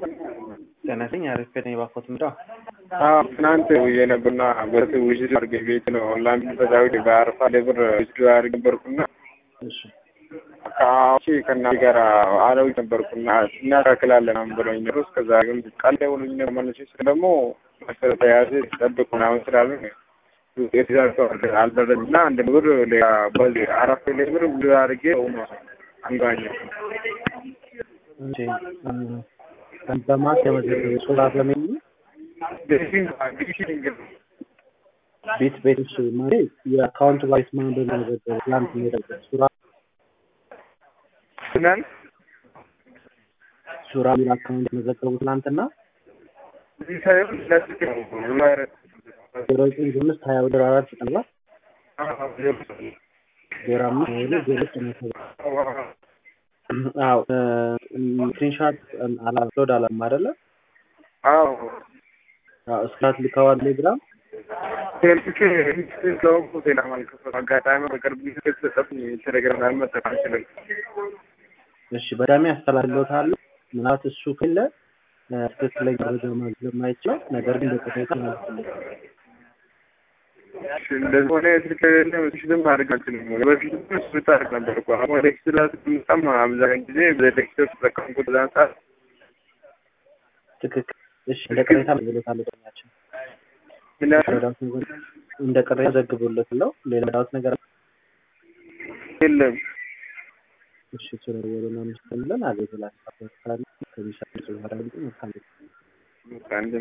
ጤና ይስጥልኝ አሪፍ ነኝ። እባክዎት ምንድነው? አዎ ትናንት ውዬ ነበርና በት ውጅድ አድርጌ ቤት ነው ኦንላይን በዛዊት በአረፋ ለብር ውጅድ አድርጌ ነበርኩና እሺ ከአቺ ከእናቴ ጋር አለው ነበርኩና እናካክላለን አሁን ብሎኝ ነው። እስከዛ ግን ቃል ደውሉኝ ነው መልሼ ስለ ደግሞ መሰረተ ተያዘ ጠብቅ ምናምን ስላሉ ውጤት ይዛቸው አልደረስና አንድ ብር ሌላ በዚህ አራት ሌ ብር ብዙ አድርጌ ነው አንዷኛው እሺ በማስ የመዘገቡ ሱራ በሚል ቤት ቤት እሺ ማለት የአካውንት ባይት ማን በመዘገቡ ትላንት የሚደረገው ሱራ ምናምን ሱራ ሚል አካውንት መዘገቡ ትላንትና እዚህ ሳይሆን ለስልክ ነው ቫይረስ ዜሮ ዘጠኝ አምስት ሀያ ወደ አራት ዘጠና ዜሮ አምስት ሀያ ሁለት ዜሮ ዘጠኝ ሰባት አዎ ስክሪንሻት አላፕሎድ አላም አይደለ? አዎ አዎ እስክራት ልከዋል ቴሌግራም ቴልክ ስለሆንኩ ዜና ማልከፈት አጋጣሚ በቅርብ ጊዜ ከተሰጠኝ ቴሌግራም መጠቀም አልችልም። እሺ በዳሜ አስተላልፈውታለሁ። ምናልባት እሱ ከለ ትክክለኛ መረጃ ማግኘት ስለማይችል ነገር ግን በቅሬታ ማለት ነው። እሺ እንደዚህ ሆነ ስልክ ስልክም ማድረግ አልችልም። በፊት እሱ ብታደርግ ነበር እኮ አሁን ወደ ኤክስ ስትመጣም አብዛኛውን ጊዜ በኤክስ ተጠቀምኩት በዛን ሰዓት ትክክል። እሺ እንደ ቅሬታ ዘግቦታለሁ። ዳኛችን ምን ያህል ረዳት ነገር እንደ ቅሬታ ዘግቦለት ነው። ሌላ ዳት ነገር የለም እሺ ስለወረና ምስለን አገዘላ ከሚሻ ጽሁፍ አራንጭ መልካም አንድ